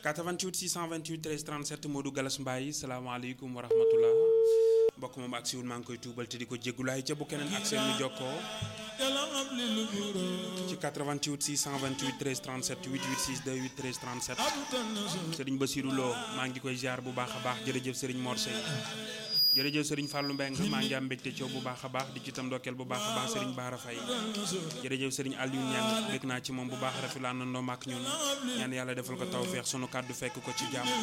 88 628 13 37 Modou Galas Mbaye salaamaaleykum wa rahmatullah mbokk moom ak siwul maa ngi koy tuubal te di ko jéggulaay ca bu keneen ak seen ñu jokkoo ci 88 628 13 37 88 628 13 37 Serigne Bassirou Lo maa ngi koy ziar bu baax a baax jërëjëf Serigne Mor Seye jërëjëf Serigne Fallou Mbengue maa ngi am mbégte coow bu baax a baax di ci tam ndokkeel bu baax a baax Serigne Bara Faye jërëjëf Serigne Aliou Niang bég naa ci moom bu baax rafetlu àndandoo ak ñun ñaan yàlla defal ko tawfeex sunu kàddu fekk ko ci jàmm